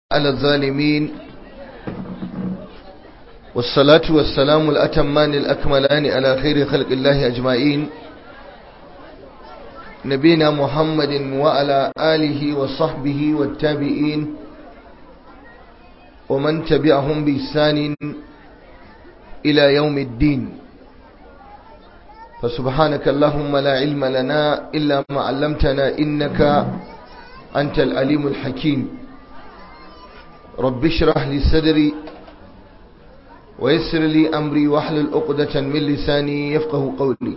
على الظالمين والصلاة والسلام الأتمان الأكملان على خير خلق الله أجمعين نبينا محمد وعلى آله وصحبه والتابعين ومن تبعهم بإحسان إلى يوم الدين فسبحانك اللهم لا علم لنا إلا ما علمتنا إنك أنت العليم الحكيم رب اشرح لي صدري ويسر لي أمري واحلل عقدة من لساني يفقه قولي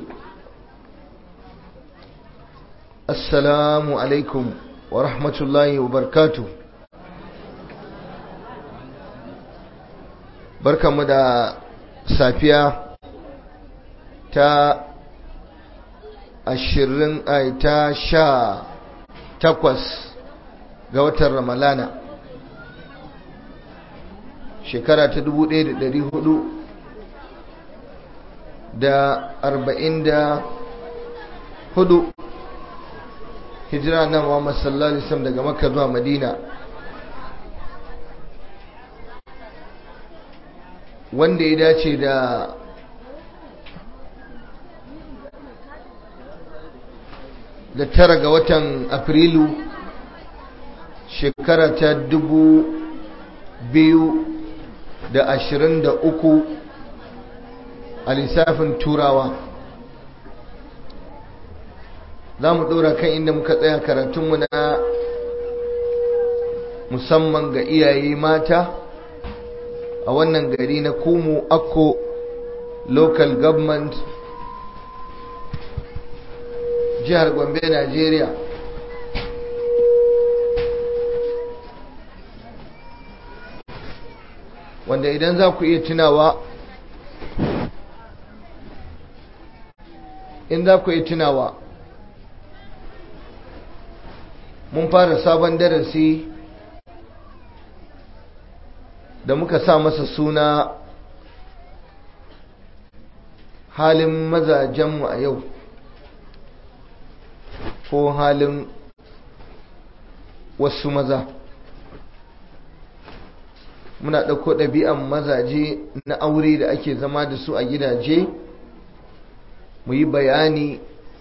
السلام عليكم ورحمة الله وبركاته بركة مدى سافية تا ashirin ai ta sha takwas ga watan ramalana shekara ta dubu ɗaya da ɗari hudu da arba'in da hudu hijira na Muhammad sallallahu alaihi wasallam daga makka zuwa madina wanda ya dace da da tara ga watan afrilu shekara ta dubu biyu da ashirin da uku a lissafin turawa za mu ɗora kan inda muka tsaya karatunmu na musamman ga iyaye mata a wannan gari na kumu akko local government jihar gombe najeriya wanda idan za ku iya tunawa in za ku iya tunawa mun fara sabon darasi da muka sa masa suna halin mazajenmu a yau ko halin wasu maza muna ɗauko ɗabi'an mazaje na aure da ake zama da su a gidaje mu yi bayani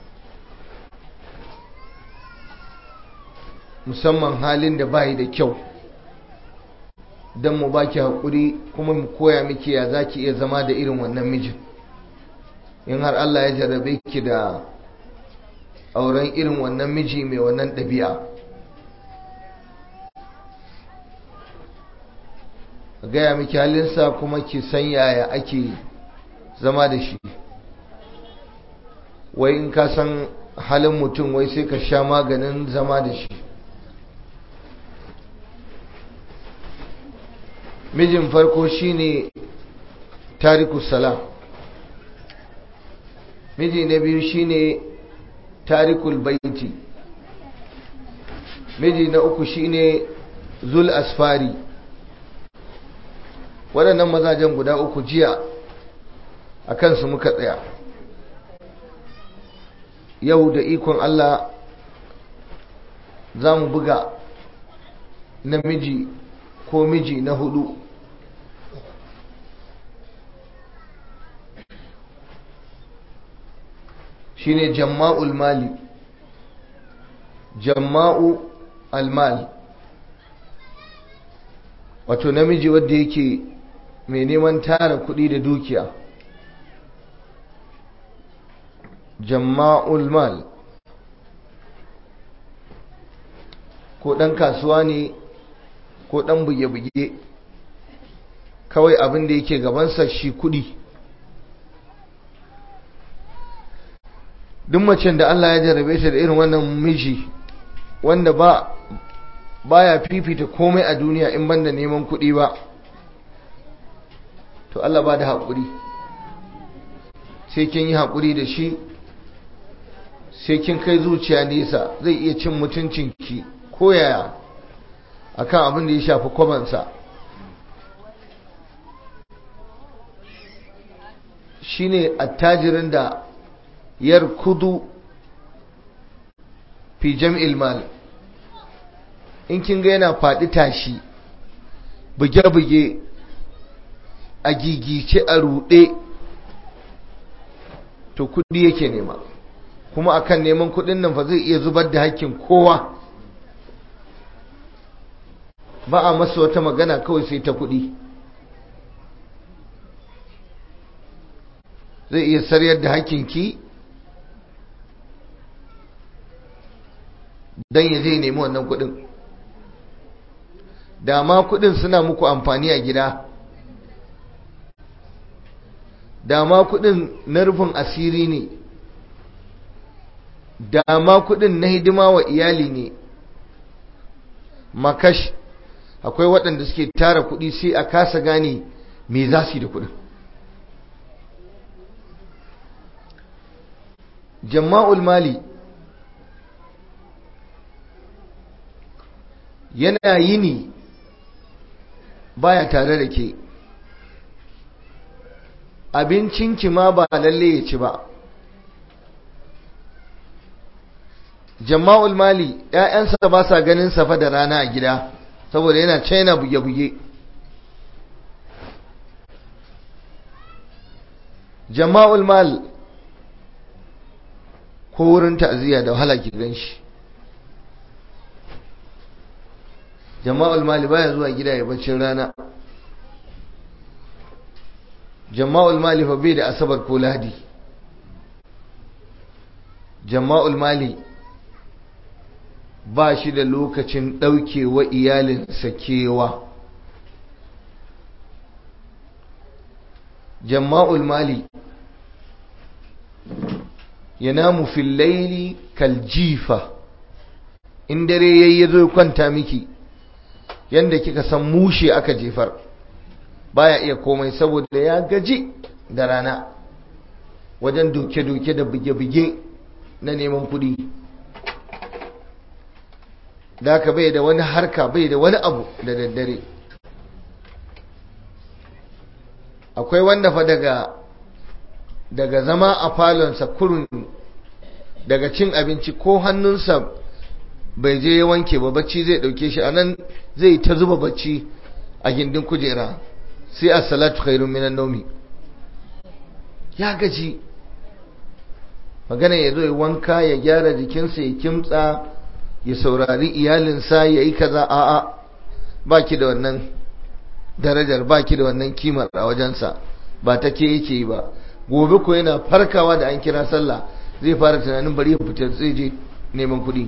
musamman halin da bayi da kyau don mu baki haƙuri kuma mu koya miki ya za ki iya zama da irin wannan mijin in har Allah ya jarrabe ki da auren irin wannan miji mai wannan ɗabi'a gaya miki halinsa kuma ki san yaya ake zama da shi wai in ka san halin mutum wai sai ka sha maganin zama da shi mijin farko shine tariku sala miji na biyu shine tarikul baiti miji na uku shine zul asfari waɗannan mazajen guda uku jiya a kansu muka tsaya yau da ikon Allah za mu buga namiji ko miji na hudu shine jamma'ul mali jamma'u almal wato namiji wadda yake mai neman tara kuɗi da dukiya jamma'ul mal ko ɗan kasuwa ne ko ɗan buge-buge kawai abin da yake gabansa shi kuɗi duk macen da Allah ya jarabe ta da irin wannan miji wanda ba baya fifita komai a duniya in banda neman kuɗi ba to Allah ba da haƙuri sai kin yi haƙuri da shi sai kin kai zuciya nesa zai iya cin mutuncinki ko yaya akan abin da ya shafi kwabansa shine attajirin da yarkudu fi jam'il mal in kin ga yana faɗi tashi buge-buge a gigice a ruɗe to kudi yake nema kuma akan neman kudin nan fa zai iya zubar da hakkin kowa ba a masa wata magana kawai sai ta kudi zai iya saryar da hakkinki don ya zai nemi wannan kudin da ma kudin suna muku amfani a gida da ma kudin na rufin asiri ne da ma kudin na hidima wa iyali ne makash akwai waɗanda suke tara kudi sai a kasa gane me za su yi da kudin jama'ul mali yana yini baya tare da ke abincinki ma ba lalle ya ci ba jama'ul mali ‘ya'yansa ba sa ganin safa da rana a gida saboda yana china buge-buge jama'ul mal ko wurin ta'aziyya da wahala ki gan shi jama'ul mali baya zuwa gida ya baccin rana jama'ul mali fa bai da asabar ko lahadi jama'ul mali ba shi da lokacin ɗaukewa iyalinsa kewa jama'ul mali yanamu fil laili kaljifa in dare yayi zo kwanta miki yanda kika san mushe aka jefar baya iya komai saboda ya gaji da rana wajen doke-doke da buge-buge na neman kudi da ka bai da wani harka bai da wani abu da daddare akwai wanda fa daga daga zama a falonsa kurun daga cin abinci ko hannunsa bai je ya wanke ba bacci zai dauke shi anan zai ta zuba bacci a gindin kujera sai a salatu khairun minan naumi ya gaji magana ya zo ya wanka ya gyara jikinsa ya kimtsa ya saurari iyalinsa ya yi kaza a'a baki da wannan darajar baki da wannan kimar a wajensa ba ta ke yake yi ba gobe ko yana farkawa da an kira sallah zai fara tunanin bari ya fita zai je neman kuɗi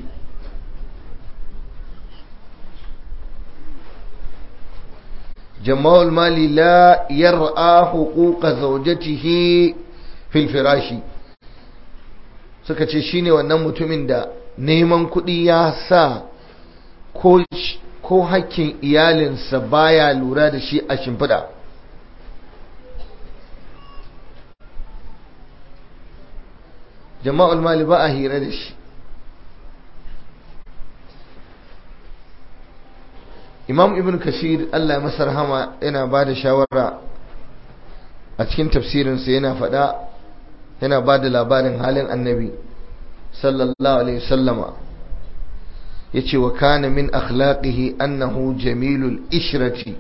jama'ul mali la yar'a huquqa zawjatihi fil firashi suka ce shine wannan mutumin da neman kuɗi ya sa ko ko hakkin iyalinsa baya lura da shi a shimfiɗa jama'ul mali ba a hira da shi imam ibn kashir allah masa rahama yana ba da shawara a cikin tafsirinsa yana faɗa yana ba da labarin halin annabi sallallahu alaihi sallama ya ce wa kana min akhlaqihi annahu jamilul ishrati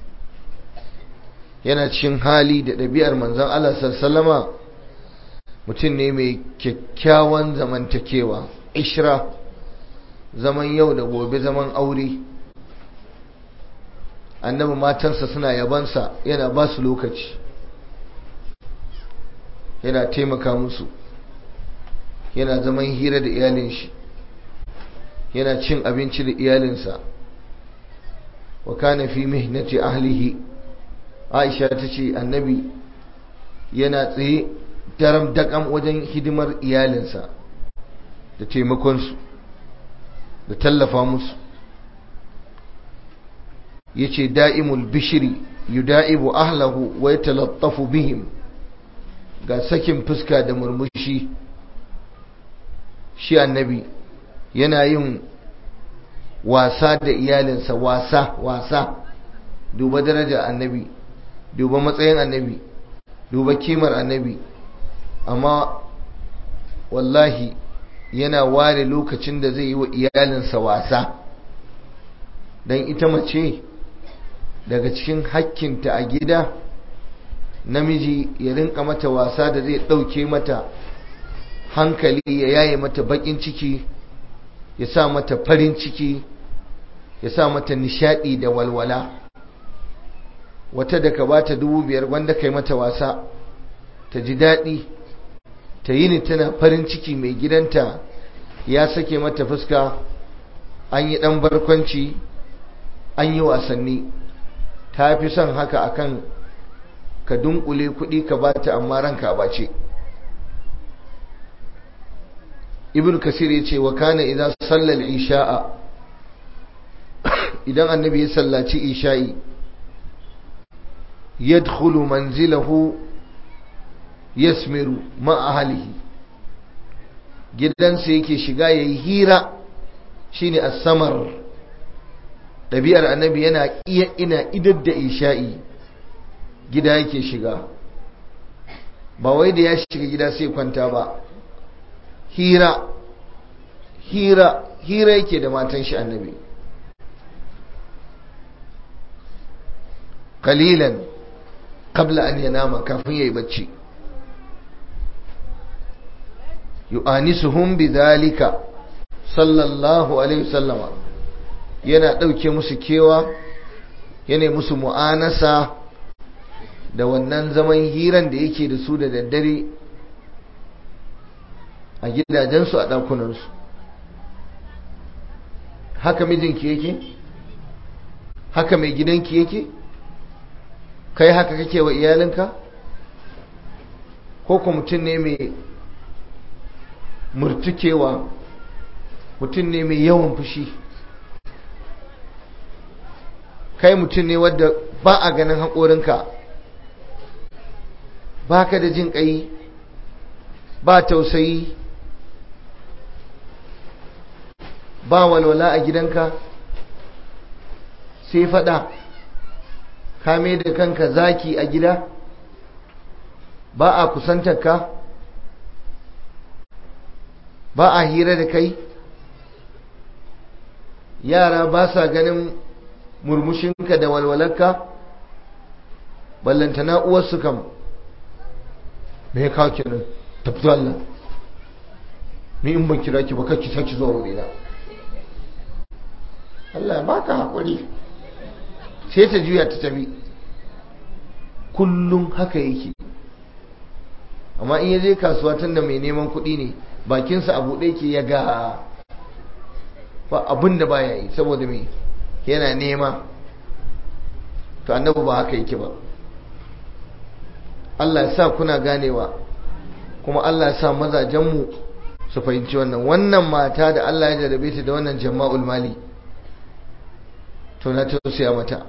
yana cikin hali da ɗabi'ar manzon Allah sallama mutum ne mai kyakkyawan zamantakewa ishra zaman yau da gobe zaman aure annabi matansa suna yabansa yana ba su lokaci yana taimaka musu yana zaman hira da iyalin shi yana cin abinci da iyalinsa wa kana fi mihnati ahlihi aisha ta ce annabi yana tsaye daram dakam wajen hidimar iyalinsa da taimakonsu da tallafa musu yace da'imul bishri yuda'ibu ahlahu wa yatalattafu bihim ga sakin fuska da murmushi shi annabi yana yin wasa da iyalinsa wasa wasa duba daraja annabi duba matsayin annabi duba kimar annabi amma wallahi yana ware lokacin da zai yi wa iyalinsa wasa don ita mace daga cikin hakkinta a gida namiji ya rinka mata wasa da zai ɗauke mata hankali ya yaye mata baƙin ciki ya sa mata farin ciki ya sa mata nishaɗi da walwala wata da ka bata dubu biyar wanda kai mata wasa ta ji daɗi ta yi ni tana farin ciki mai gidanta ya sake mata fuska an yi ɗan barkwanci an yi wasanni ta fi son haka akan ka dunkule kuɗi ka bata amma ranka ba ce ibn kasir ya ce wa kana idan sallal isha'a idan annabi ya sallaci isha'i yadkhulu manzilahu yasmiru ma ahlihi gidansa yake shiga yayi hira shine as-samar ɗabi'ar annabi yana iya ina idar da isha'i gida yake shiga ba wai da ya shiga gida sai kwanta ba hira hira hira yake da matan shi annabi kalilan qabla an yanama kafin yayi bacci yu'anisuhum bidhalika sallallahu alaihi wasallama yana ɗauke musu kewa yana musu mu'anasa da wannan zaman hiran da yake da su da daddare a gidajensu a ɗakunansu haka mijinki yake haka mai gidanki yake kai haka kake wa iyalinka ko ko mutum ne mai murtukewa mutum ne mai yawan fushi kai mutum ne wadda ba a ganin haƙorinka ba ka da jin ƙai ba tausayi ba walwala a gidanka sai faɗa kame da kanka zaki a gida ba a kusantarka ba a hira da kai yara ba sa ganin murmushinka da walwalarka ballantana uwarsu kam me ya kawo kenan tafi Allah ni in ban kira ki ba kake saki zuwa wurina Allah ya baka haƙuri sai ta juya ta tafi kullum haka yake amma in ya je kasuwa tun da mai neman kuɗi ne bakinsa a buɗe ke ya ga ba abin da baya yi saboda mai yana nema to annabi ba haka yake ba Allah ya sa kuna ganewa kuma Allah ya sa mazajenmu su fahimci wannan wannan mata da Allah ya jarabe ta da wannan jama'ul mali to na tausaya mata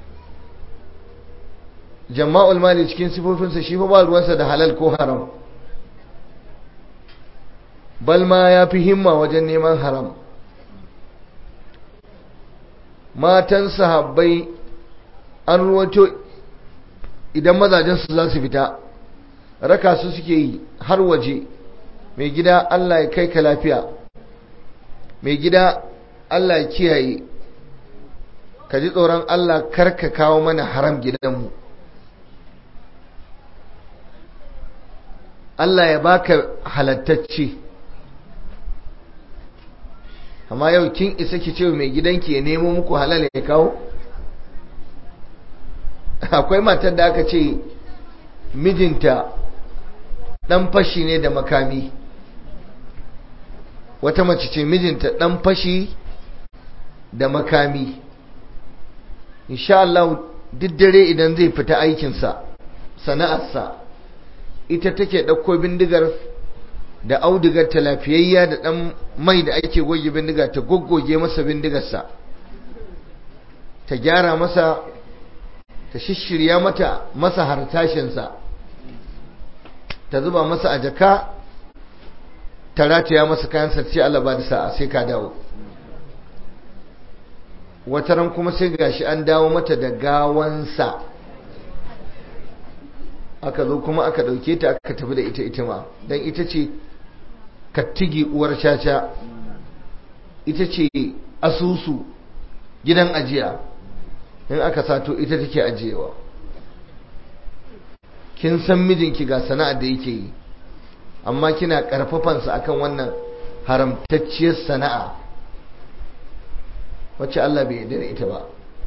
jama'ul mali cikin sifofinsa shi fa ba ruwansa da halal ko haram bal ma ya fi himma wajen neman haram matan sahabbai an ruwato idan mazajensu za su fita raka su suke yi har waje mai gida Allah ya kai ka lafiya mai gida Allah ya kiyaye ka ji tsoron Allah karka kawo mana haram gidanmu Allah ya baka halattacce amma yau kin isa ki ce mai gidanki ya nemo muku halal ya kawo akwai matar da aka ce mijinta dan fashi ne da makami wata mace ce mijinta dan fashi da makami insha Allah duk dare idan zai fita aikinsa sana'arsa ita take ɗauko bindigar da audigar ta lafiyayya da ɗan mai da ake goge bindiga ta goggoge masa bindigarsa ta gyara masa ta shishirya mata masa hartashinsa ta zuba masa a jaka ta rataya masa kayan sarci Allah ba da sa'a sai ka dawo wataran kuma sai gashi an dawo mata da gawansa aka zo kuma aka ɗauke ta aka tafi da ita ita ma don ita ce kattigi uwar caca ita ce asusu gidan ajiya in aka sato ita take ajiyewa kin san mijinki ga sana'ar da yake yi amma kina karfafansa akan wannan haramtacciyar sana'a wacce Allah bai yarda da ita ba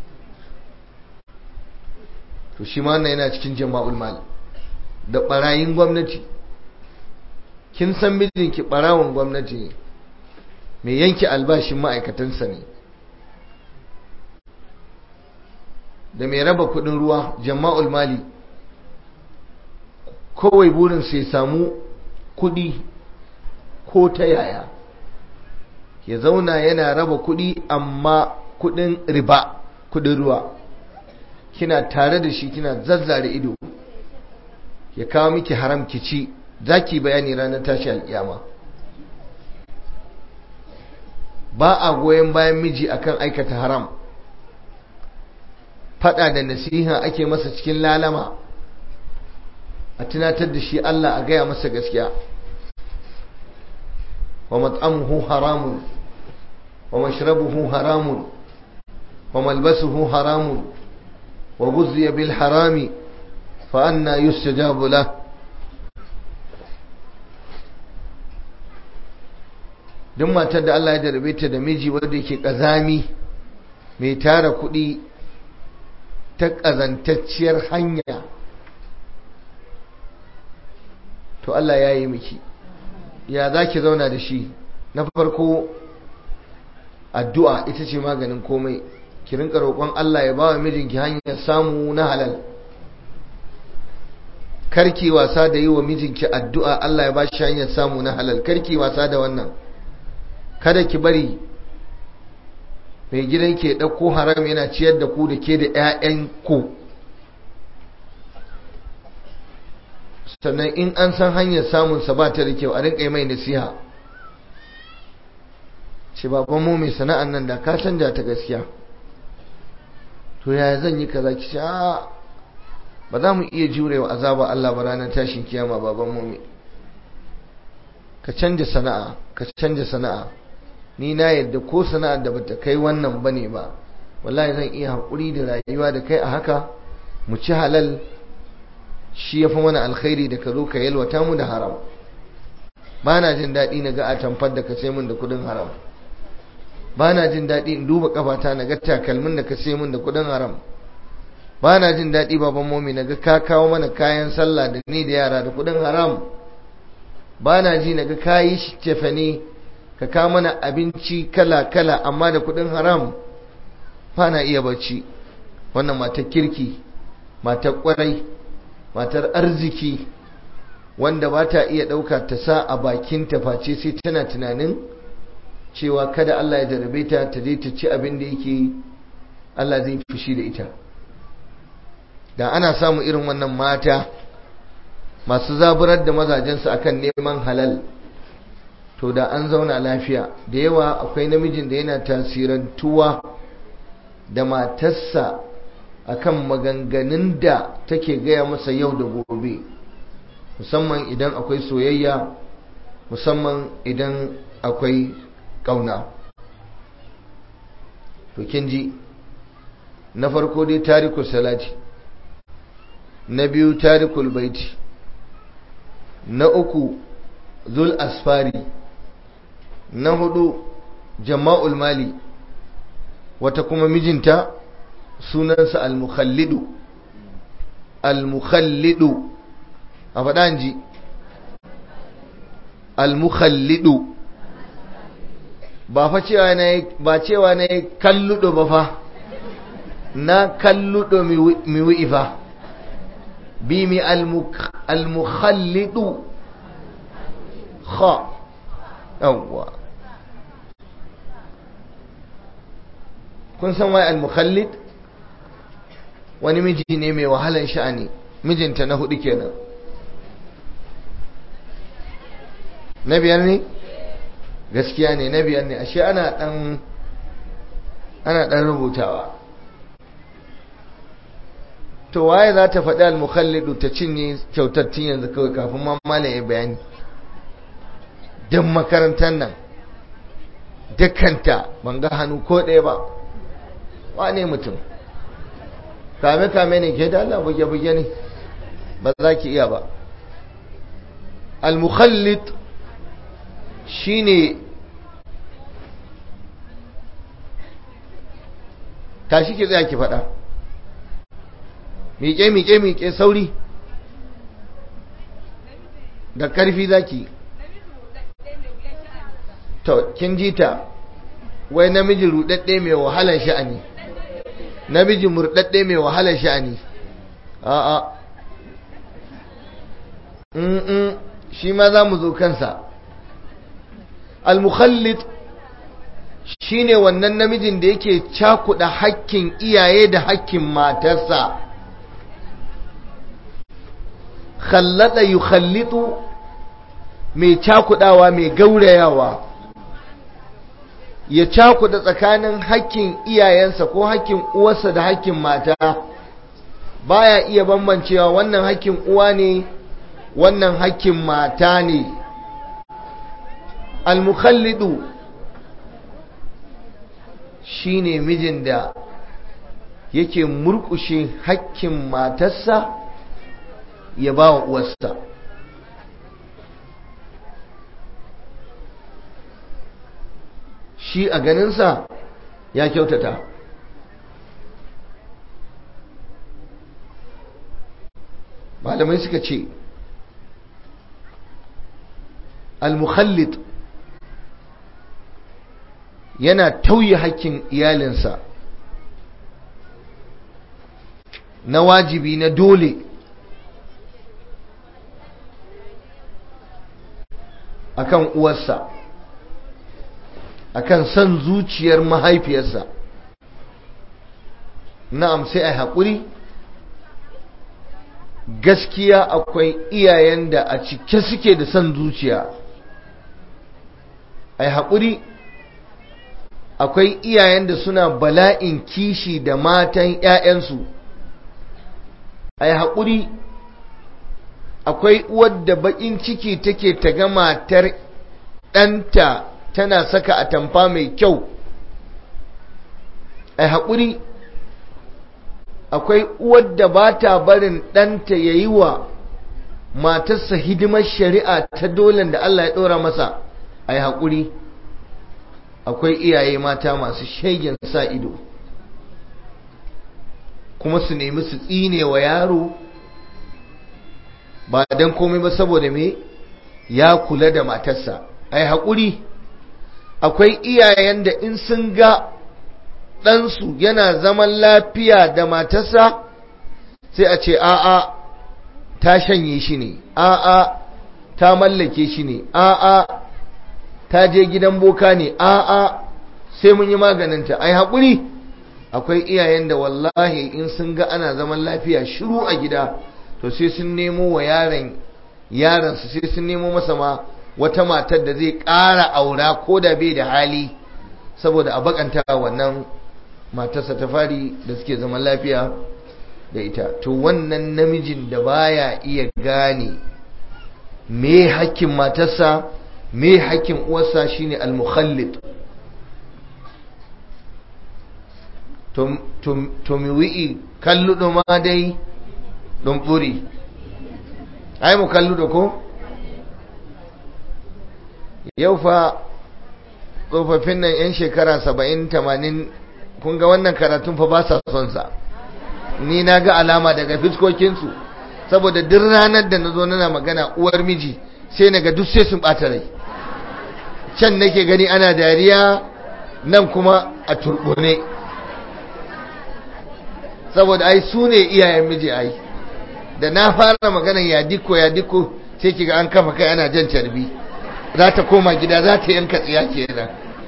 to shi ma wannan yana cikin jama'ul mal da barayin gwamnati kin san mijinki barawon gwamnati ne mai yanke albashin ma'aikatansa ne da mai raba kudin ruwa jama'ul mali kawai burin sai samu kudi ko ta yaya ya zauna yana raba kudi amma kudin riba kudin ruwa kina tare da shi kina zazzare ido ya kawo miki haram ki ci zaki bayani ranar tashi alkiyama ba a goyon bayan miji akan aikata haram fada da nasiha ake masa cikin lalama a tunatar da shi Allah a gaya masa gaskiya wa mat'amuhu haramun wa mashrabuhu haramun wa malbasuhu haramun wa guzziya bil harami fa anna yustajabu lahu duk matar da Allah ya jarabe ta da miji wanda yake kazami mai tara kuɗi ta ƙazantacciyar hanya to Allah ya yi miki ya za ki zauna da shi na farko addu'a ita ce maganin komai ki rinka roƙon Allah ya ba wa mijinki hanyar samu na halal karki wasa da yi wa mijinki addu'a Allah ya ba shi hanyar samu na halal karki wasa da wannan kada ki bari mai gidan ke ɗauko haram yana ciyar da ku da ke da 'ya'yan ku sannan in an san hanyar samunsa ba ta da kyau a rinka yi mai nasiha ce baban mu mai sana'an nan da ka canja ta gaskiya to yaya zan yi kaza ki sha ba za mu iya jurewa azaba Allah ba ranar tashin kiyama baban mu ka canja sana'a ka canja sana'a ni na yadda ko sana'ar da bata kai wannan bane ba wallahi zan iya haƙuri da rayuwa da kai a haka mu ci halal shi ya fi mana alkhairi da ka zo ka yalwata mu da haram ba na jin daɗi na ga a tamfar da ka sai min da kuɗin haram ba na jin daɗi in duba kafata na ga takalmin da ka sai min da kuɗin haram ba na jin daɗi baban momi na ga ka kawo mana kayan sallah da ni da yara da kuɗin haram ba na ji na ga kayi cefane ka kawo mana abinci kala-kala amma da kuɗin haram ba na iya bacci wannan matar kirki matar ƙwarai matar arziki wanda ba ta iya ɗauka ta sa a bakin face sai tana tunanin cewa kada Allah ya jarabe ta ta je ta ci abin da yake Allah zai fushi da ita da ana samu irin wannan mata masu zaburar da mazajensu akan neman halal to da an zauna lafiya da yawa akwai namijin da yana tasirantuwa da matarsa akan maganganun da take gaya masa yau da gobe musamman idan akwai soyayya musamman idan akwai ƙauna to kin ji na farko dai tarikul salati na biyu tarikul baiti na uku zul asfari na hudu jama'ul mali wata kuma mijinta sunansa al-mukhallidu al-mukhallidu a faɗa ji al-mukhallidu ba fa cewa na ba cewa na kalludo ba fa na kalludo mi wi'i fa bi mi al-mukhallidu kha yawwa kun san wai al-mukhallid wani miji ne mai wahalan sha'ani mijinta na hudu kenan na biyar ne gaskiya ne na biyar ne ashe ana dan ana dan rubutawa to waye za ta faɗi al-mukhallidu ta cinye kyautattun yanzu kawai kafin ma malam ya bayani duk makarantar nan dukkanta ban ga hannu ko ɗaya ba wane mutum kame-kame ne ke da Allah buge-buge ne ba za ki iya ba al-mukhallit shine tashi ki tsaya ki faɗa miƙe miƙe miƙe sauri da ƙarfi zaki to kin ji ta wai namiji rudadde mai wahalar sha'ani namiji murdadde mai wahalar sha'ani a'a mm shi ma za mu zo kansa al-mukhallit shine wannan namijin da yake cakuɗa hakkin iyaye da hakkin matarsa khallada yukhallitu mai cakudawa mai gaurayawa ya cakuda tsakanin hakkin iyayensa ko hakkin uwarsa da hakkin mata baya iya bambancewa wannan hakkin uwa ne wannan hakkin mata ne al-mukhallidu shine mijin da yake murkushe hakkin matarsa ya ba wa uwarsa shi a ganinsa ya kyautata malamai suka ce al-mukhallit yana tauye hakkin iyalinsa na wajibi na dole akan uwarsa akan son zuciyar mahaifiyarsa na'am sai a haƙuri gaskiya akwai iyayen da a cike suke da son zuciya a haƙuri akwai iyayen da suna bala'in kishi da matan 'ya'yansu a haƙuri akwai uwar da baƙin ciki take ta ga matar ɗanta tana saka atamfa mai kyau a haƙuri akwai uwar da ba ta barin ɗanta ya yi wa matarsa hidimar shari'a ta dolen da Allah ya ɗora masa a yi haƙuri akwai iyaye mata masu shegen sa ido kuma su nemi su tsine wa yaro ba don komai ba saboda me ya kula da matarsa a yi haƙuri akwai iyayen da in sun ga ɗansu yana zaman lafiya da matarsa sai a ce a'a ta shanye shi ne a'a ta mallake shi ne a'a ta je gidan boka ne a'a sai mun yi maganinta ai haƙuri akwai iyayen da wallahi in sun ga ana zaman lafiya shiru a gida to sai sun nemo wa yaron yaransu sai sun nemo masa ma wata matar da zai ƙara aura ko da bai da hali saboda a bakanta wannan matarsa ta fari da suke zaman lafiya da ita to wannan namijin da baya iya gane me hakkin matarsa me hakkin uwarsa shine al-mukhallid to to to mi wi'i kalludo ma dai don buri ai mu kalludo ko yau fa tsofaffin nan yan shekara 70 80 kun ga wannan karatun fa ba sa son sa ni na ga alama daga fiskokinsu saboda duk ranar da na zo nana magana uwar miji sai na ga duk sai sun ɓata rai can nake gani ana dariya nan kuma a turbune saboda ai su ne iyayen miji ai da na fara maganan ya diko ya diko sai kiga an kafa kai ana jan carbi za ta koma gida za ta yanka tsiya kenan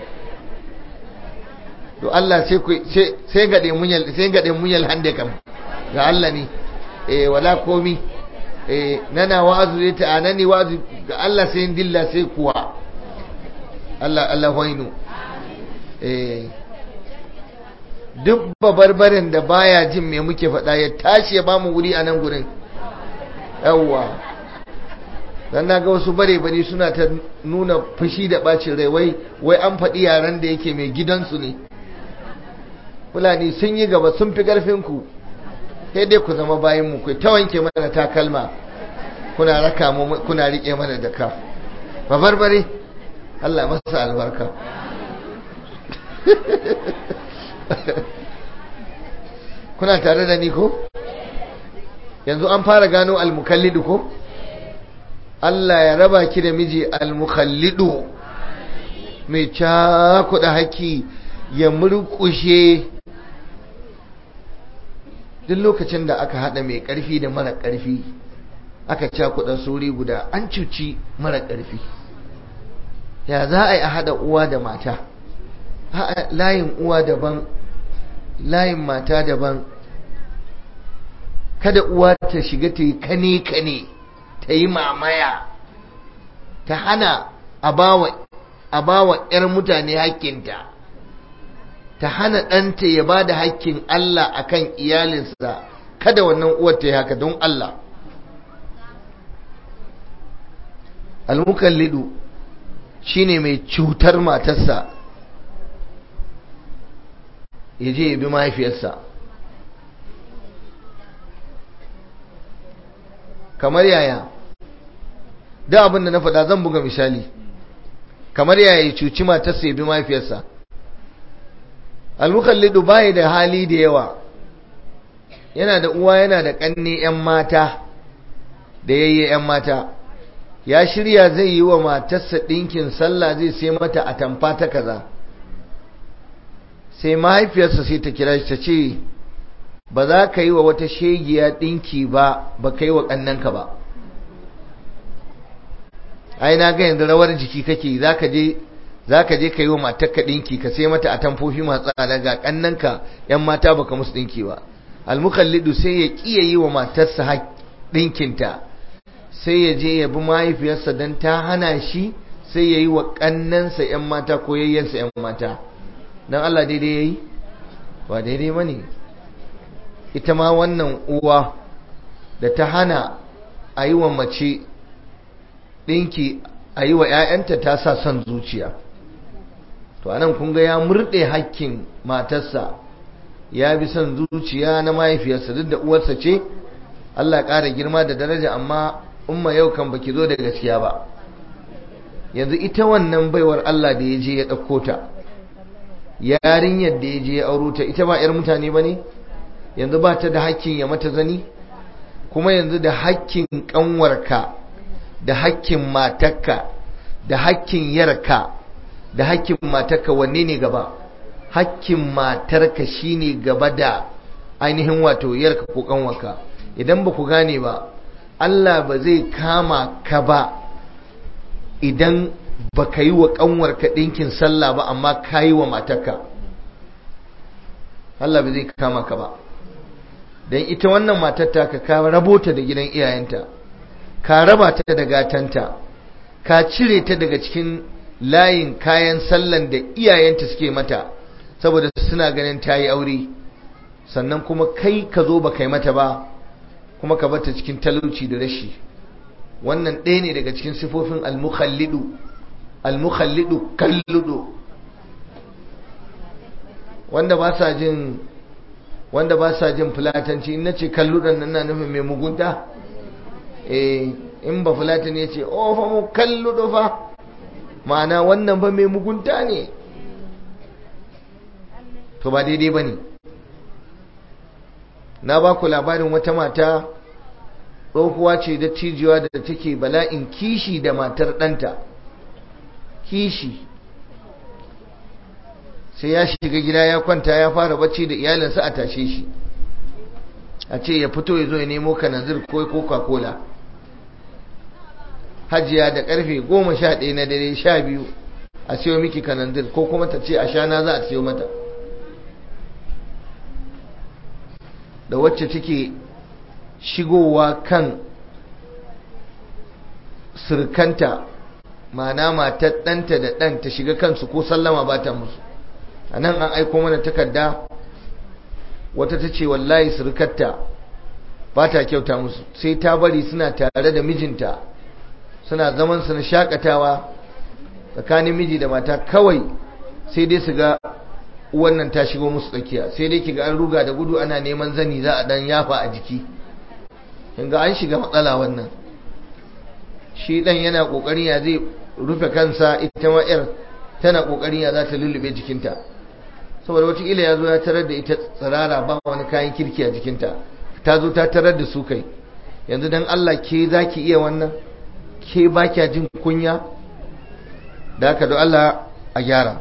to Allah sai ku sai gade munyal sai gade munyal hande kam ga Allah ne eh wala komi eh nana wa'azu ne ta anani wa'azu ga Allah sai dilla sai kuwa Allah Allah hoinu eh duk babarbarin da baya jin me muke faɗa ya tashi ya bamu wuri a nan gurin yawwa dan naga wasu bare bare suna ta nuna fushi da bacin rai wai wai an faɗi yaran da yake mai gidansu ne fulani sun yi gaba sun fi ku sai dai ku zama bayan mu kai ta wanke mana takalma kuna raka mu kuna rike mana da ka ba barbare Allah masa albarka kuna tare da ni ko yanzu an fara gano almukallidu ko Allah ya raba ki da miji almukallidu mai cakuɗa haki ya murƙushe duk lokacin da aka haɗa mai ƙarfi da mara ƙarfi aka cakuɗa suri guda an cuci mara ƙarfi ya za a yi a haɗa uwa da mata layin uwa daban layin mata daban kada uwa ta shiga ta yi kane-kane ta yi mamaya ta hana a bawa 'yar mutane hakkinta ta hana ɗanta ya ba da hakkin Allah a kan iyalinsa kada wannan uwar ta yi haka don Allah almukallidu shine mai cutar matarsa ya je ya bi mahaifiyarsa kamar yaya da abin da na faɗa zan buga misali kamar yaya ya cuci matarsa ya bi mahaifiyarsa almukallidu baya da hali da yawa yana da uwa yana da ƙanne 'yan mata da yayye 'yan mata ya shirya zai yi wa matarsa ɗinkin sallah zai sai mata a tamfa ta kaza sai mahaifiyarsa sai ta kira shi ta ce ba za ka yi wa wata shegiya ɗinki ba ba ka yi wa ƙannanka ba ai na ga yanzu rawar jiki kake za ka je za ka je ka yi wa matarka ɗinki ka sai mata a tamfofi masu tsada ga ƙannanka ‘yan mata baka musu ɗinki ba almukallidu sai ya ƙiya yi wa matarsa ɗinkinta sai ya je ya bi mahaifiyarsa don ta hana shi sai ya yi wa ƙannansa ‘yan mata ko yayyansa ‘yan mata don Allah daidai ya yi ba daidai ba ne ita ma wannan uwa da ta hana a yi wa mace ɗinki a yi wa ‘ya'yanta ta sa son zuciya to anan kun ga ya murɗe hakkin matarsa ya bi son zuciya na mahaifiyarsa duk da uwarsa ce Allah ƙara girma da daraja amma umma yau kan baki zo da gaskiya ba yanzu ita wannan baiwar Allah da ya je ya ɗauko ta yarinyar da ya je ya auro ta ita ba 'yar mutane ba ne yanzu ba ta da hakkin ya mata zani kuma yanzu da hakkin ƙanwarka da hakkin matarka da hakkin yarka da hakkin matarka wanne ne gaba hakkin matarka shine gaba da ainihin wato yarka ko ƙanwarka idan ba ku gane ba Allah ba zai kama ka ba idan ba ka yi wa ƙanwarka ɗinkin sallah ba amma ka yi wa matarka Allah ba zai kama ka ba don ita wannan matar taka ka rabo ta da gidan iyayenta ka raba ta da gatanta ka cire ta daga cikin layin kayan sallan da iyayenta suke mata saboda suna ganin ta yi aure sannan kuma kai ka zo ba kai mata ba kuma ka bata cikin talauci da rashi wannan ɗaya ne daga cikin sifofin al-mukhallidu al-mukhallidu kalludu wanda ba sa jin wanda ba sa jin fulatanci in nace kalludan nan na nufin mai mugunta eh in ba fulatan ya ce oh fa mu kalludu fa ma'ana wannan ba mai mugunta ne to ba daidai ba ne na ba ku labarin wata mata tsohuwa ce da cijiwa da take bala'in kishi da matar ɗanta kishi sai ya shiga gida ya kwanta ya fara bacci da iyalinsa a tashe shi a ce ya fito ya zo ya nemo kananzir ko coca-cola hajiya da karfe goma sha ɗaya na dare sha biyu a siyo miki kananzir ko kuma ta ce a shana za a siyo mata da wacce take shigowa kan surkanta mana matar ɗanta da ɗan ta shiga kansu ko sallama ba ta musu a nan an aiko mana takarda wata ta ce wallahi surkarta ba ta kyauta musu sai ta bari suna tare da mijinta suna zaman su na shakatawa tsakanin miji da mata kawai sai dai su ga wannan ta shigo musu tsakiya sai dai kiga an ruga da gudu ana neman zani za a dan yafa a jiki kinga an shiga matsala wannan shi dan yana kokarin ya zai rufe kansa ita ma yar tana kokarin ya za ta lullube jikinta saboda wata ila ya zo ya tarar da ita tsirara ba wani kayan kirki a jikinta ta zo ta tarar da su kai yanzu dan Allah ke zaki iya wannan ke ba kya jin kunya da haka don Allah a gyara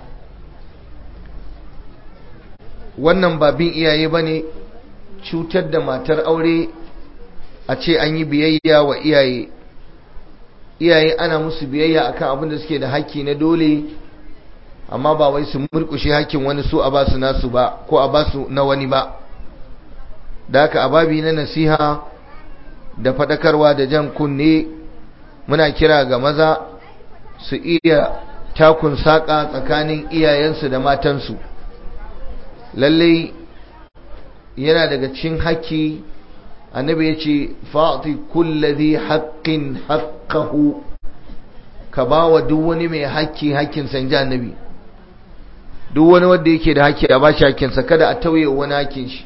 wannan ba bin iyaye ba ne cutar da matar aure a ce an yi biyayya wa iyaye iyaye ana musu biyayya akan abin da suke da haƙƙi na dole amma ba wai su murƙushe haƙƙin wani su a ba su nasu ba ko a ba su na wani ba da haka ababi na nasiha da faɗakarwa da jan kunne muna kira ga maza su iya takun saƙa tsakanin iyayensu da matansu lallai yana daga cikin haƙƙi annabi ya ce fa'ati kullazi haƙƙin haƙƙahu ka ba wa duk wani mai haƙƙi haƙƙin sanji annabi duk wani wanda yake da haƙƙi a ba shi haƙƙinsa kada a tauye wani haƙƙin shi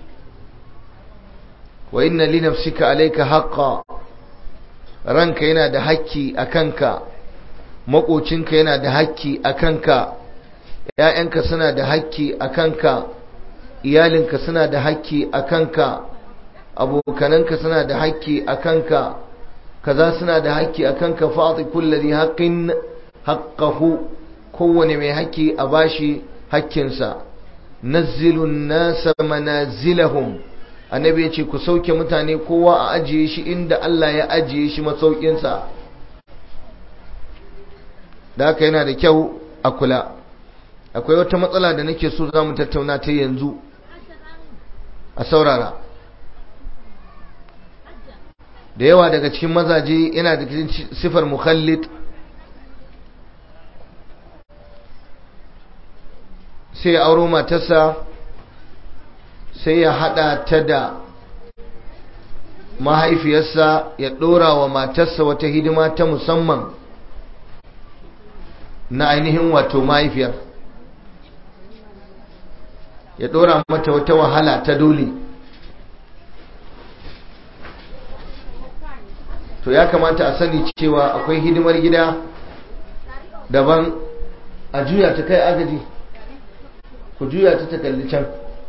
wa inna li nafsika alayka haqqa ranka yana da haƙƙi a kanka maƙocinka yana da haƙƙi a kanka ‘ya'yanka suna da haƙƙi a kanka iyalinka suna da haƙƙi a kanka abokananka suna da haƙƙi a kanka kaza suna da haƙƙi a kanka fa'ati kullari haƙƙin haƙƙahu kowane mai haƙƙi a bashi haƙƙinsa nazzilun nasa manazilahum annabi ya ce ku sauke mutane kowa a ajiye shi inda Allah ya ajiye shi masaukinsa da haka yana da kyau a kula akwai wata matsala da nake so za mu tattauna ta yanzu a saurara da yawa daga cikin mazaje yana da cikin sifar mukhallid sai ya auro matarsa sai ya hada ta da mahaifiyarsa ya dora wa matarsa wata hidima ta musamman na ainihin wato mahaifiyar ya dora mata wata wahala ta dole to ya kamata a sani cewa akwai hidimar gida daban a juya ta kai agaji ku juya ta ta kalli can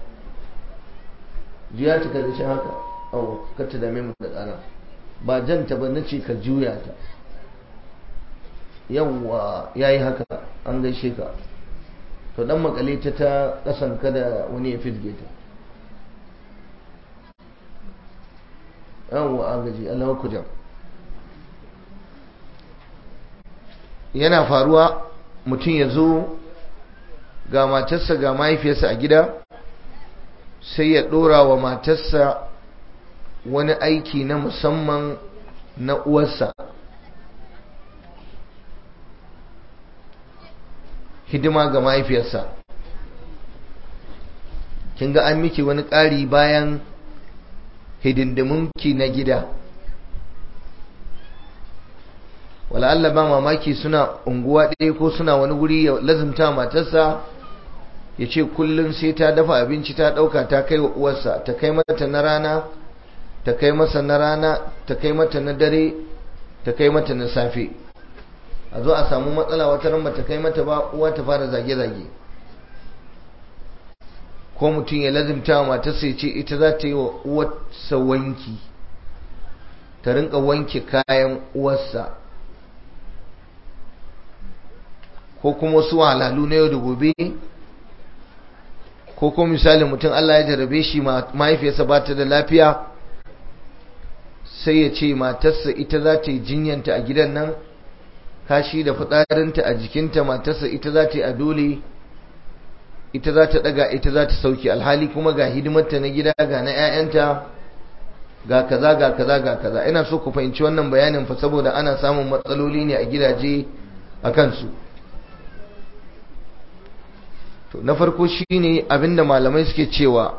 juya ta kalli can haka awo kata dame mu da tsara ba janta ba na ce ka juya ta yawwa ya yi haka an gaishe ka to dan makale ta ta kasan kada wani ya fitge ta yawwa an gaji Allah ku jam yana faruwa mutum ya zo ga matarsa ga mahaifiyarsa a gida sai ya ɗora wa matarsa wani aiki na musamman na uwarsa hidima ga mahaifiyarsa kin ga an miki wani ƙari bayan hidindimunki na gida Allah ba mamaki suna unguwa ɗaya ko suna wani guri ya lazimta matarsa ya ce kullum sai ta dafa abinci ta ɗauka ta kai wa uwarsa ta kai mata na rana ta kai masa na rana ta kai mata na dare ta kai mata na safe a zo a samu matsala wata ran ta kai mata ba uwa ta fara zage-zage ko mutum ya lazimta wa matarsa ya ce ita za ta yi wa uwarsa wanki ta rinka wanke kayan uwarsa ko kuma wasu wahalalu na yau da gobe ko kuma misali mutum Allah ya jarabe shi mahaifiyarsa ba ta da lafiya sai ya ce matarsa ita za ta yi jinyanta a gidan nan kashi da fitsarinta a jikinta matarsa ita za ta yi a dole ita za ta daga ita za ta sauki alhali kuma ga hidimarta na gida ga na 'ya'yanta ga kaza ga kaza ga kaza ina so ku fahimci wannan bayanin fa saboda ana samun matsaloli ne a gidaje a kansu to na farko shine abinda malamai suke cewa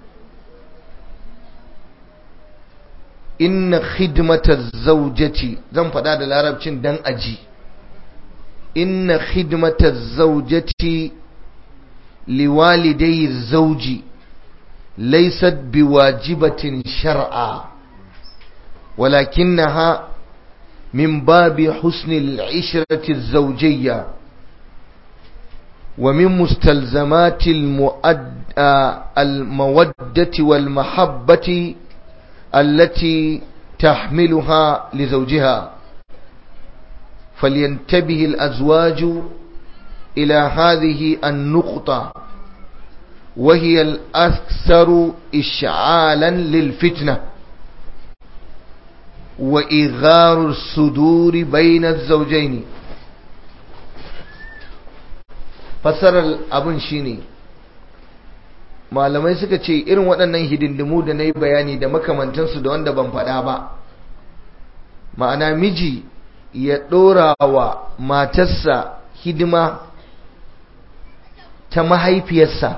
inna khidmata zaujati zan faɗa da larabcin dan aji inna khidmata zaujati liwalidai zauji laysat biwajibatin shar'a ولكنها من باب حسن العشرة الزوجية ومن مستلزمات المودة والمحبة التي تحملها لزوجها فلينتبه الأزواج إلى هذه النقطة وهي الأكثر إشعالا للفتنة وإغار الصدور بين الزوجين fasarar abin shine malamai suka ce irin waɗannan hidindimu da na yi bayani da makamantansu da wanda ban faɗa ba ma'ana miji ya ɗora wa matarsa hidima ta mahaifiyarsa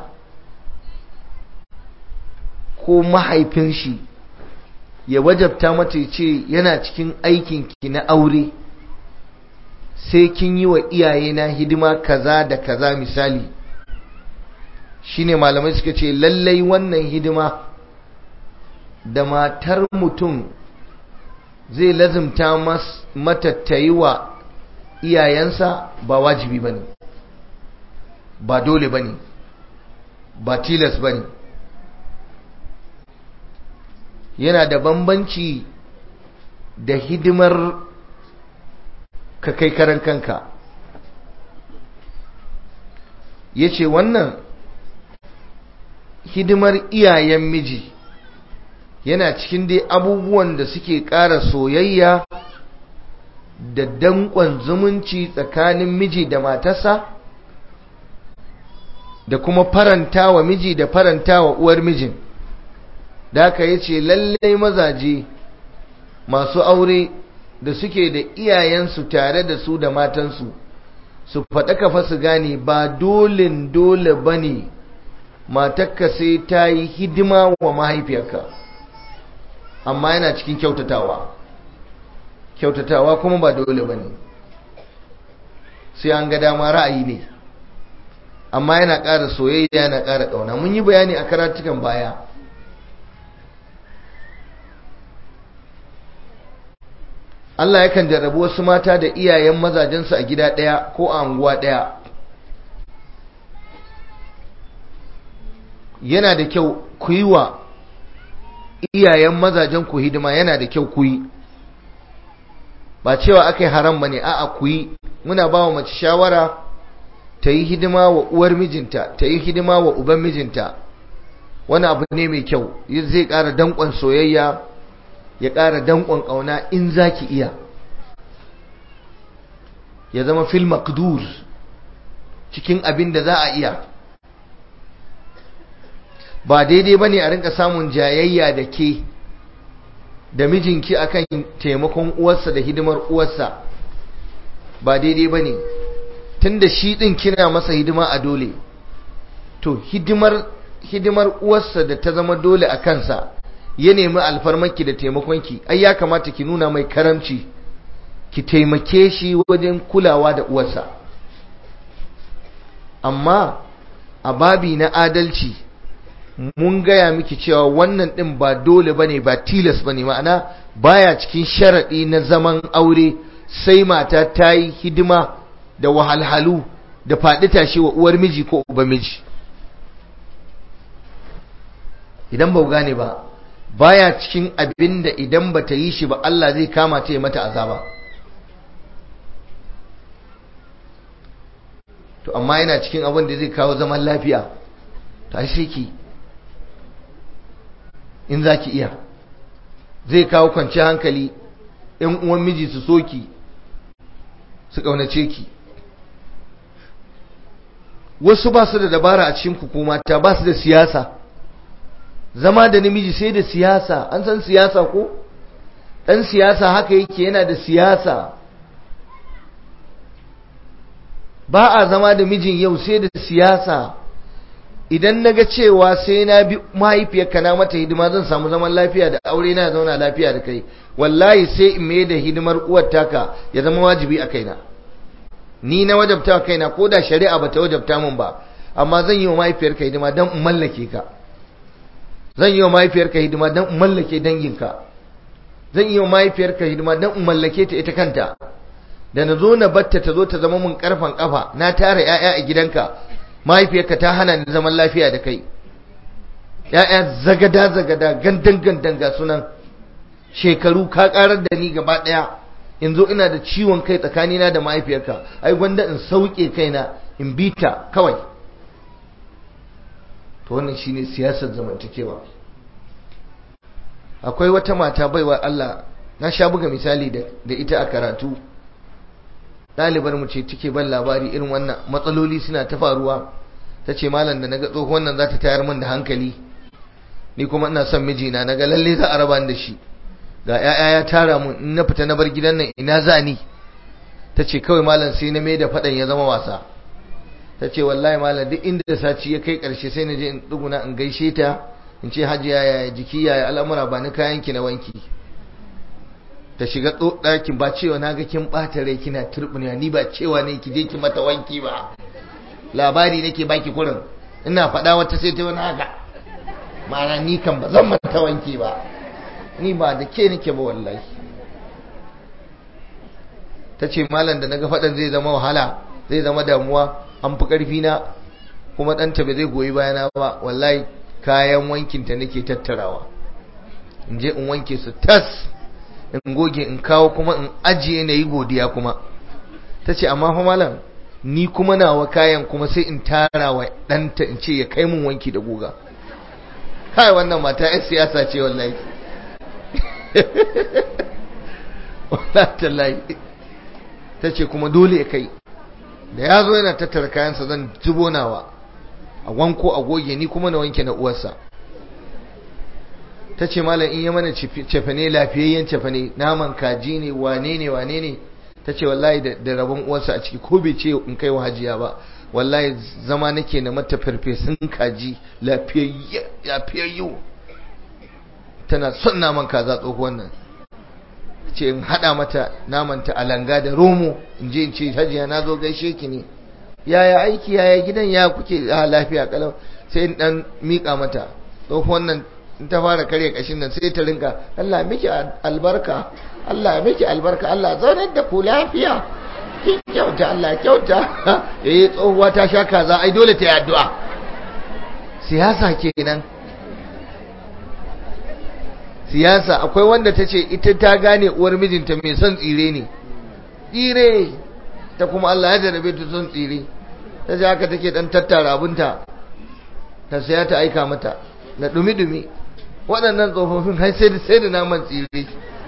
ko mahaifin shi ya wajabta mata ya ce yana cikin aikinki na aure sai kin yi wa iyayena hidima kaza da kaza misali shine malamai suka ce lallai wannan hidima da matar mutum zai lazimta mata ta yi wa iyayensa ba wajibi ba ne ba dole ba ne ba tilas ba ne yana da bambanci da hidimar ka kai karan kanka ya ce wannan hidimar iyayen miji yana cikin dai abubuwan da suke ƙara soyayya da danƙon zumunci tsakanin miji da matarsa da kuma faranta wa miji da faranta wa uwar mijin da aka yi ce lallai mazaje masu aure da suke da iyayensu tare da su da matansu su faɗa kafa su gane ba dolin dole ba ne matakka sai ta yi hidima wa mahaifiyarka amma yana cikin kyautatawa kyautatawa kuma ba dole ba ne sai an ga dama ra'ayi ne amma yana ƙara soyayya yana ƙara ƙauna mun yi bayani a karatukan baya Allah yakan jarrabu wasu mata da iyayen mazajensu a gida ɗaya ko a anguwa ɗaya yana da kyau ku yi wa iyayen mazajen ku hidima yana da kyau ku yi ba cewa aka yi haram ba ne a'a ku yi muna ba wa mace shawara ta yi hidima wa uwar mijinta ta yi hidima wa uban mijinta wani abu ne mai kyau zai ƙara danƙon soyayya ya ƙara danƙon ƙauna in za ki iya ya zama fil maqdur cikin abin da za a iya ba daidai ba ne a rinka samun jayayya da ke da mijinki akan taimakon uwarsa da hidimar uwarsa ba daidai ba ne tun da shi ɗin kina masa hidima a dole to hidimar hidimar uwarsa da ta zama dole a kansa ya nemi alfarmarki da taimakonki ai ya kamata ki nuna mai karamci ki taimake shi wajen kulawa da uwarsa amma a babi na adalci mun gaya miki cewa wannan ɗin ba dole bane ba tilas bane ma'ana baya cikin sharaɗi na zaman aure sai mata ta yi hidima da wahalhalu da faɗi tashi wa uwar miji ko uba miji idan ba gane ba baya cikin abin da idan ba ta yi shi ba Allah zai kama ta yi mata azaba to amma yana cikin abin da zai kawo zaman lafiya ta shi ki in za ki iya zai kawo kwanci hankali ‘yan uwan miji su soki su ƙaunace ki wasu ba su da dabara a cikin hukumata ba su da siyasa zama da namiji sai da siyasa an san siyasa ko ɗan siyasa haka yake yana da siyasa ba a zama da mijin yau sai da siyasa idan na ga cewa sai na bi mahaifiyarka na mata hidima zan samu zaman lafiya da aure na zauna lafiya da kai wallahi sai in mai da hidimar uwar taka ya zama wajibi a kaina ni na wajabta kaina ko da shari'a bata wajabta min ba amma zan yi wa mahaifiyarka hidima don in mallake ka zan yi wa mahaifiyarka hidima don in mallake danginka zan yi wa mahaifiyarka hidima don in mallake ta ita kanta da na zo na batta ta zo ta zama mun karfan kafa na tara 'ya'ya a gidanka mahaifiyarka ta hana ni zaman lafiya da kai ‘ya'ya zagada-zagada gandan-gandan ga sunan shekaru ka karar da ni gaba ɗaya in zo ina da ciwon kai tsakanina da mahaifiyarka ai gwanda in sauke kaina in bita kawai to wannan shine siyasar zamantakewa akwai wata mata baiwa Allah na sha buga misali da ita a karatu ɗalibar mu ce take ban labari irin wannan matsaloli suna ta faruwa ta ce malam da naga tsohon nan za ta tayar min da hankali ni kuma ina son mijina naga lalle za a raba da shi ga 'ya'ya ya tara mun in na fita na bar gidan nan ina za ni ta ce kawai malam sai na mai da faɗan ya zama wasa ta ce wallahi malam duk inda sati ya kai ƙarshe sai na je in ɗuguna in gaishe ta in ce hajiya ya jiki ya al'amura ba ni kayanki na wanki ta shiga ɗakin ba cewa na ga kin ɓata rai kina turɓuniya ni ba cewa ne ki je ki mata wanki ba labari nake baki kurin ina faɗa wata sai ta wani haka ma'ana ni kan ba zan mata wanki ba ni ba da ke nake ba wallahi ta ce malam da naga faɗan zai zama wahala zai zama damuwa an fi ƙarfi na kuma ɗanta ba zai goyi bayana ba wallahi kayan wankinta nake tattarawa in je in wanke su tas in goge in kawo kuma in ajiye na yi godiya kuma ta ce amma fa malam ni kuma nawa kayan kuma sai in tara wa ɗanta in ce ya kai mun wanki da guga kai wannan mata 'yan siyasa ce wallahi wallahi ta ce kuma dole ya kai da ya zo yana tattara kayansa zan zubo nawa a wanko a goge ni kuma na wanke na uwarsa ta ce malam in yi mana cefane lafiyayyen cefane naman kaji ne wane ne wane ne ta ce wallahi da rabon uwarsa a ciki ko bai ce in kai wa hajiya ba wallahi zama nake na mata farfesun kaji lafiyayyu tana son naman kaza tsohuwan nan ce in haɗa mata naman ta alanga da romo in je in ce hajiya na zo gaishe ki ne yaya aiki yaya gidan ya kuke a lafiya kalau sai in dan mika mata tsohuwan nan in ta fara karya kashin nan sai ta rinka Allah miki albarka Allah miki albarka Allah zaunar da ku lafiya kin kyauta Allah kyauta eh tsohuwa ta sha kaza ai dole ta yi addu'a siyasa kenan siyasa akwai wanda ta ce ita ta gane uwar mijinta mai son tsire ne tsire ta kuma Allah ya jarabe ta son tsire ta ce haka take dan tattara abinta ta saya ta aika mata na dumi-dumi waɗannan tsofaffin har sai da sai da naman tsire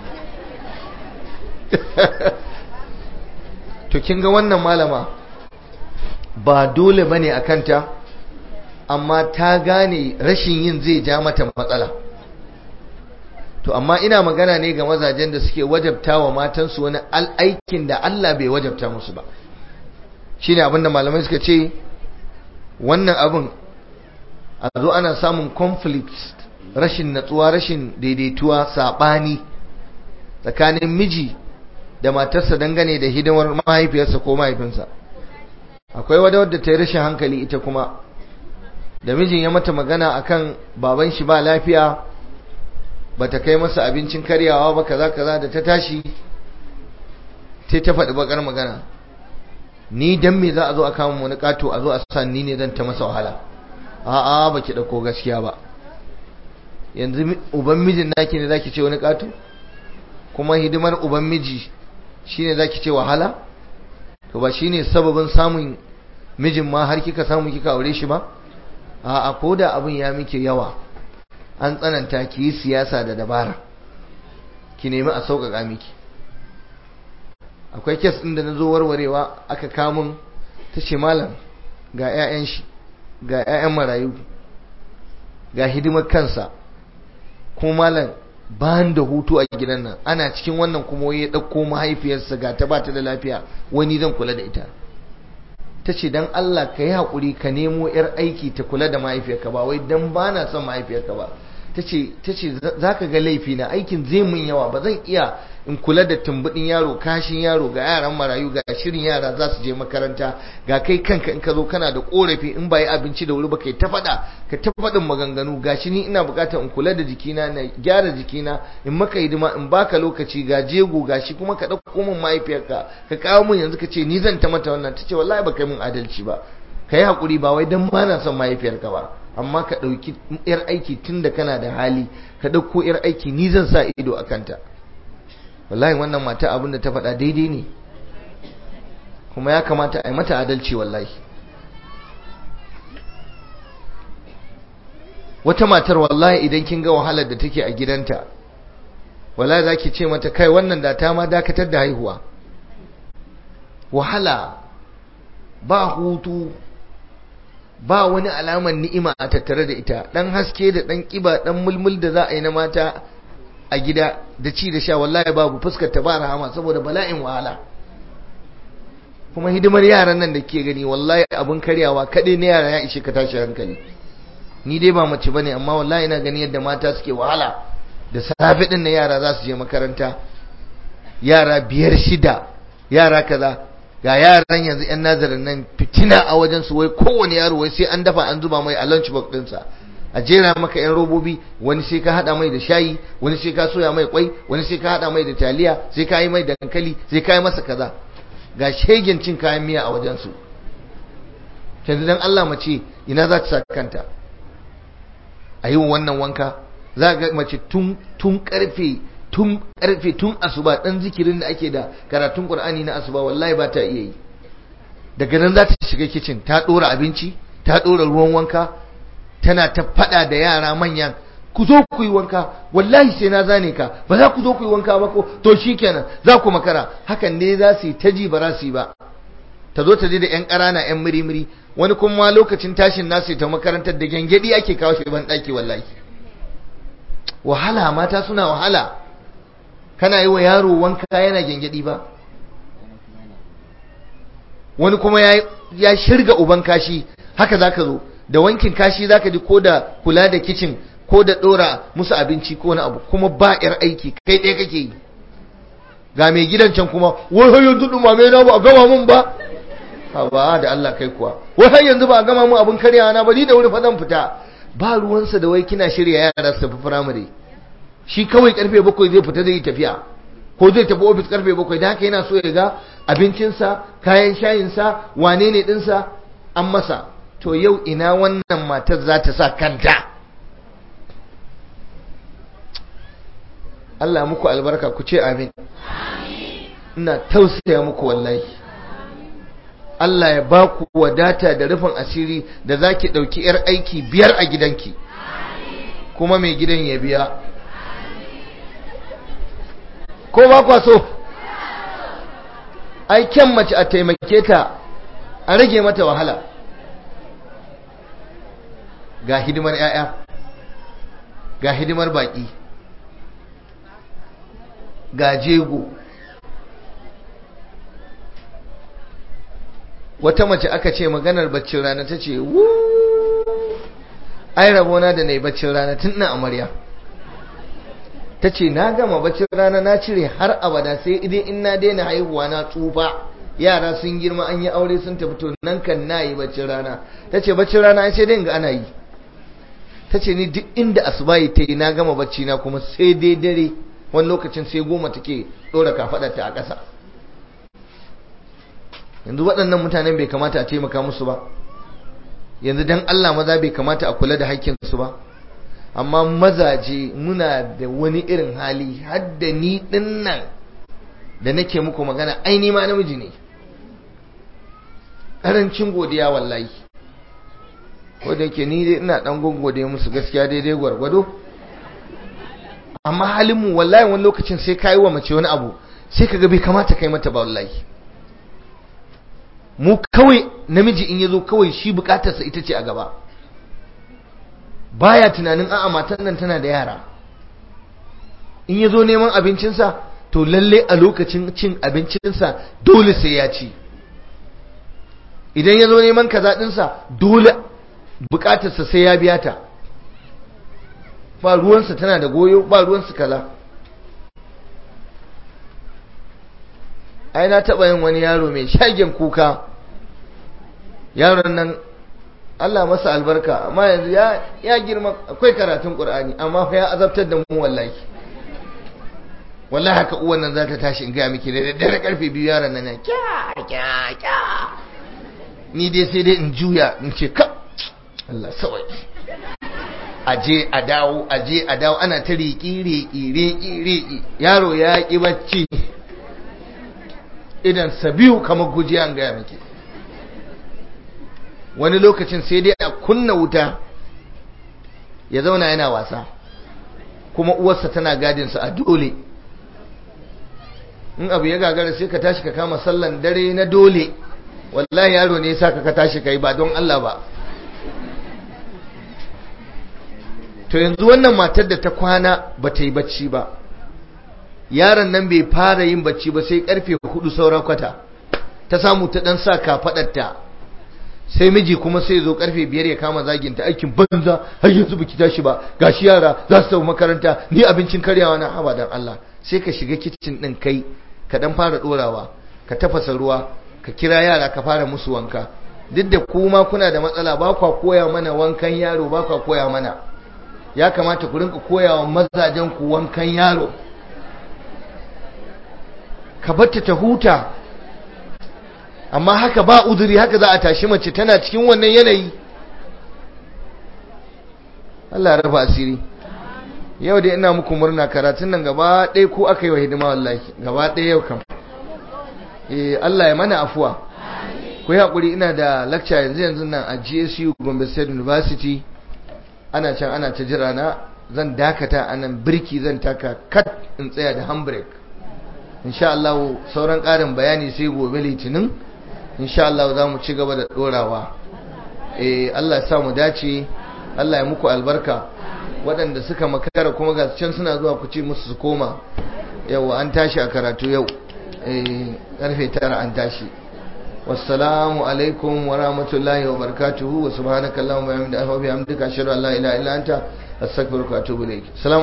to kin ga wannan malama ba dole bane a kanta amma ta gane rashin yin zai ja mata matsala to amma ina magana ne ga mazajen da suke wajabta wa matansu wani aikin da Allah bai wajabta musu ba shine abinda malamai suka ce wannan abin a zo ana samun conflict rashin natsuwa rashin daidaituwa sabani tsakanin miji da matarsa dangane da hidimar mahaifiyarsa ko mahaifinsa akwai wadda wadda ta yi rashin hankali ita kuma da mijin ya mata magana akan baban shi ba lafiya bata kai masa abincin karyawa ba kaza kaza da ta tashi sai ta faɗi bakar magana ni dan me za a zo a kama wani kato a zo a san ni ne zan ta masa wahala a'a baki dauko gaskiya ba yanzu uban mijin naki ne zaki ce wani kato kuma hidimar uban miji shine zaki ce wahala to ba shine sababin samun mijin ma har kika samu kika aure shi ba a'a ko da abin ya miki yawa an tsananta ki yi siyasa da dabara ki nemi a sauƙaƙa miki akwai kes ɗin da na zo warwarewa aka kamun ta ce malam ga 'ya'yan shi ga 'ya'yan marayu ga hidimar kansa kuma malam bayan da hutu a gidan nan ana cikin wannan kuma ya ɗauko mahaifiyarsa ga ta bata da lafiya wani zan kula da ita ta ce don Allah ka yi haƙuri ka nemo 'yar aiki ta kula da mahaifiyarka ba wai don ba na son mahaifiyarka ba ta ce za ka ga laifi na aikin zai mun yawa ba zan iya in kula da tumbudin yaro kashin yaro ga yaran marayu ga shirin yara za su je makaranta ga kai kanka in ka zo kana da korafi in ba yi abinci da wuri ba kai ta faɗa ka ta faɗin maganganu ga shi ni ina buƙatar in kula da jikina na gyara jikina in maka hidima in baka lokaci ga jego ga shi kuma ka ɗauko min mahaifiyarka ka kawo min yanzu ka ce ni zan ta mata wannan ta ce wallahi ba kai min adalci ba ka yi haƙuri ba wai don ba na son mahaifiyarka ba amma ka ɗauki yar aiki tun da kana da hali ka ɗauko yar aiki ni zan sa ido a kanta wallahi wannan mata abin da ta faɗa daidai ne kuma ya kamata a yi mata adalci wallahi wata matar wallahi idan kin ga wahalar da take a gidanta wallahi za ki ce mata kai wannan da ta ma dakatar da haihuwa wahala ba hutu ba wani alamar ni'ima a tattare da ita dan haske da dan kiba dan mulmul da za a yi na mata a gida da ci da sha wallahi babu fuskar ta ba rahama saboda bala'in wahala kuma hidimar yaran nan da ke gani wallahi abun karyawa kaɗai na yara ya ishe ka tashi hankali ni dai ba mace bane amma wallahi ina gani yadda mata suke wahala da safe din na yara za su je makaranta yara biyar shida yara kaza ga yaran yanzu yan nazarin nan fitina a wajen su wai kowane yaro wai sai an dafa an zuba mai a lunch box ɗinsa a jera maka yan robobi wani sai ka hada mai da shayi wani sai ka soya mai kwai wani sai ka hada mai da taliya sai ka yi mai dankali sai ka yi masa kaza ga shegen cin kayan miya a wajen su yanzu dan Allah mace ina za ta sa kanta a yi wannan wanka za ga mace tun tun karfe tun karfe tun asuba dan zikirin da ake da karatun Qur'ani na asuba wallahi ba ta iya yi daga nan za ta shiga kitchen ta dora abinci ta dora ruwan wanka tana ta fada da yara manyan ku zo ku yi wanka wallahi sai na zane ka ba za ku zo ku yi wanka ba ko to shikenan za ku makara hakan ne za su yi ta ji ba za su yi ba ta zo ta je da yan ƙarana yan mirimiri wani kuma lokacin tashin nasu ta makarantar da gyangyaɗi ake kawo shi ban ɗaki wallahi wahala mata suna wahala kana yi wa yaro wanka yana gyangyaɗi ba wani kuma ya shirga uban kashi haka za ka zo da wankin kashi za ka ji ko da kula da kicin ko da ɗora musu abinci ko wani abu kuma ba 'yar aiki kai ɗaya kake yi ga mai gidan can kuma wai har yanzu ɗumame na ba a gama mun ba ba da Allah kai kuwa wai har yanzu ba a gama mun abin karyawa na ba ni da wuri fa zan fita ba ruwansa da wai kina shirya yara su tafi firamare shi kawai karfe bakwai zai fita zai yi tafiya ko zai tafi ofis karfe bakwai da haka yana so ya ga abincinsa kayan shayinsa wane ne ɗinsa an masa to yau ina wannan matar za ta sa kanta Allah muku albarka ku ce amin ina tausaya muku wallahi Allah ya ba ku wadata da rufin asiri da za ki ɗauki 'yar aiki biyar a gidanki kuma mai gidan ya biya ko ba kwa so ai kyan mace a taimake ta a rage mata wahala ga hidimar 'ya'ya ga hidimar baƙi ga jego wata mace aka ce maganar baccin rana ta ce ai rabona da na yi baccin rana tun na amarya ta ce na gama baccin rana na cire har abada sai idan in na daina haihuwa na tsufa yara sun girma an yi aure sun tafi to nan kan na yi baccin rana ta ce baccin rana ai sai dai ga ana yi ta ce ni duk inda asubahi ta yi na gama bacci na kuma sai dai dare wani lokacin sai goma take ɗora kafaɗarta a ƙasa yanzu waɗannan mutanen bai kamata a taimaka musu ba yanzu dan Allah maza bai kamata a kula da haƙƙinsu ba amma mazaje muna da wani irin hali hadda ni ɗin nan da nake muku magana ai ma namiji ne ƙarancin godiya wallahi ko da yake ni dai ina ɗan gode musu gaskiya daidai gwargwado amma halinmu wallahi wani lokacin sai ka yi wa mace wani abu sai ka ga bai kamata kai mata ba wallahi mu kawai namiji in yazo kawai shi bukatarsa ita ce a gaba baya tunanin a'a matan nan tana da yara in yazo neman abincinsa to lalle a lokacin cin abincinsa dole sai ya ci idan yazo neman kaza dinsa dole bukatarsa sai ya biya ta ba ruwansa tana da goyo ba ruwansa kaza ai na taɓa yin wani yaro mai shagen kuka yaron nan Allah masa albarka amma yanzu ya ya girma akwai karatun Qur'ani amma fa ya azabtar da mu wallahi wallahi haka uwan nan za ta tashi in ga miki da daddare karfe biyu yaron nan ya kya kya kya ni dai sai dai in juya in ce ka Allah sawai aje a dawo aje a dawo ana ta riƙi riƙi riƙi riƙi yaro ya ƙi bacci idan sabiu kamar gujiya an gaya miki wani lokacin sai dai a kunna wuta ya zauna yana wasa kuma uwarsa tana gadinsa a dole in abu ya gagara sai ka tashi ka kama sallan dare na dole wallahi yaro ne yasa ka tashi kai ba don Allah ba to yanzu wannan matar da ta kwana ba ta yi bacci ba yaron nan bai fara yin bacci ba sai karfe hudu saura kwata ta samu ta dan sa kafadarta sai miji kuma sai zo karfe biyar ya kama zaginta aikin banza har yanzu baki tashi ba gashi yara za su tafi makaranta ni abincin karyawa na haba dan Allah sai ka shiga kicin din kai ka dan fara dorawa ka tafasa ruwa ka kira yara ka fara musu wanka duk da kuma kuna da matsala ba kwa koya mana wankan yaro ba kwa koya mana ya kamata ku rinka koyawa mazajen ku wankan yaro ka batta ta huta amma haka ba uzuri haka za a tashi mace tana cikin wannan yanayi Allah ya raba asiri yau da ina muku murna karatun nan gaba ɗaya ko aka yi wa hidima wallahi gaba ɗaya yau kam eh Allah ya mana afuwa ku yi haƙuri ina da lecture yanzu yanzu nan a GSU Gombe State University ana can ana ta jira na zan dakata a nan birki zan taka kat in tsaya da handbrake insha Allah sauran ƙarin bayani sai gobe litinin insha Allah za mu ci gaba da ɗorawa eh Allah ya sa mu dace Allah ya muku albarka waɗanda suka makara kuma ga can suna zuwa ku ce musu su koma yau an tashi a karatu yau eh karfe tara an tashi wassalamu alaikum wa rahmatullahi wa barakatuhu wa subhanaka allahumma wa bihamdika ashhadu an la ilaha illa anta astaghfiruka wa atubu ilayk